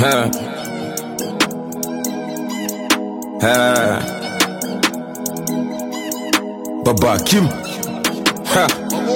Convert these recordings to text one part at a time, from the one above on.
Ha. Ha. Baba Kim ha.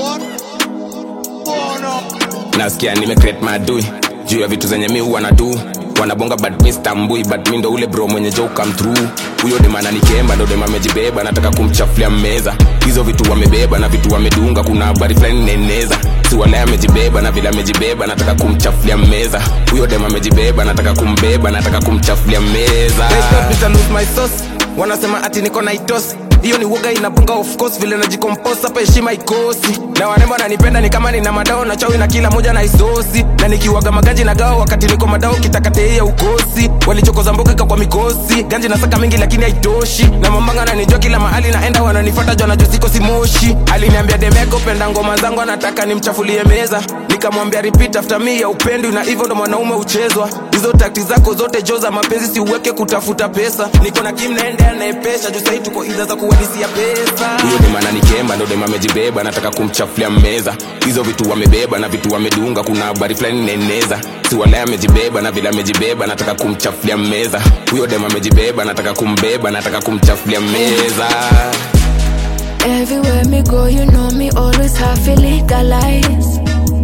Nasikia nimecreate maadui juu ya vitu zenye mi huwa na do wanabonga but mi stambui but mi ndo ule bro mwenye jo come through huyo demana nikemba ndo dema amejibeba nataka kumchafulia meza hizo vitu wamebeba na vitu wamedunga kuna habari fulani neneza si wale amejibeba na vile amejibeba nataka kumchafulia meza huyo dema amejibeba nataka kumbeba nataka kumchafulia meza They thought nita lose my sauce wanasema ati niko na itos hiyo ni woga inabunga of course vile najikompose hapa heshima ikosi na warembo wananipenda ni kama nina madao na chawi na kila moja na isosi na nikiwaga magaji na gao wakati niko madao kitakateia ukosi walichokoza mboga kwa mikosi ganji na saka mingi lakini haitoshi na mamanga ananijua kila mahali naenda wananifuata jua najua siko simoshi aliniambia demeko penda ngoma zangu anataka nimchafulie meza nikamwambia repeat after me ya upendi na hivyo ndo mwanaume uchezwa hizo takti zako zote jo za mapenzi siuweke kutafuta pesa niko na kim naende anayepesha juu sahii tuko idha za kuwadisia pesa huyo demana nikemba ndo dema amejibeba nataka kumchafulia meza hizo vitu wamebeba na vitu wamedunga kuna habari fulani neneza si wale amejibeba na vile amejibeba nataka kumchafulia meza huyo dema amejibeba nataka kumbeba nataka kumchafulia meza Everywhere me go, you know me always have it legalized.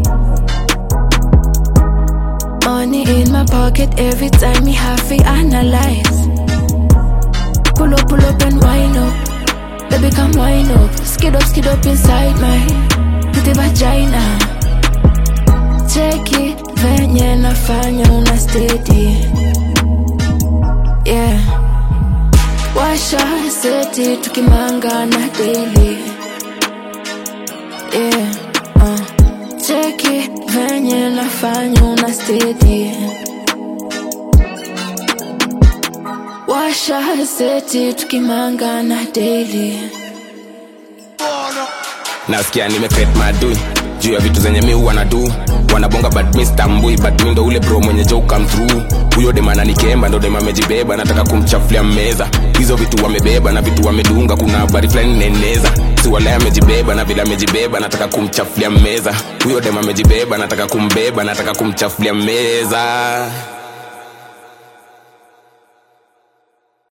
Money in my pocket every time me have to analyze. Pull up, pull up and wind up. Baby, come wind up. Skid up, skid up inside my pretty vagina. Check it, venye nafanya una steady. Yeah. Washa seti tukimanga na daily yeah, uh. Cheki venye nafanya una steady Washa seti tukimanga na daily nasikia nimecreate maadui juu ya vitu zenye mi huwa na do wanabonga but mi stambui but mi ndo ule bro mwenye jo come through huyo demana nikemba ndo dema amejibeba nataka kumchafulia meza hizo vitu wamebeba na vitu wamedunga kuna habari fulani neneza si wale amejibeba na vile amejibeba nataka kumchafulia meza huyo dema amejibeba nataka kumbeba nataka kumchafulia meza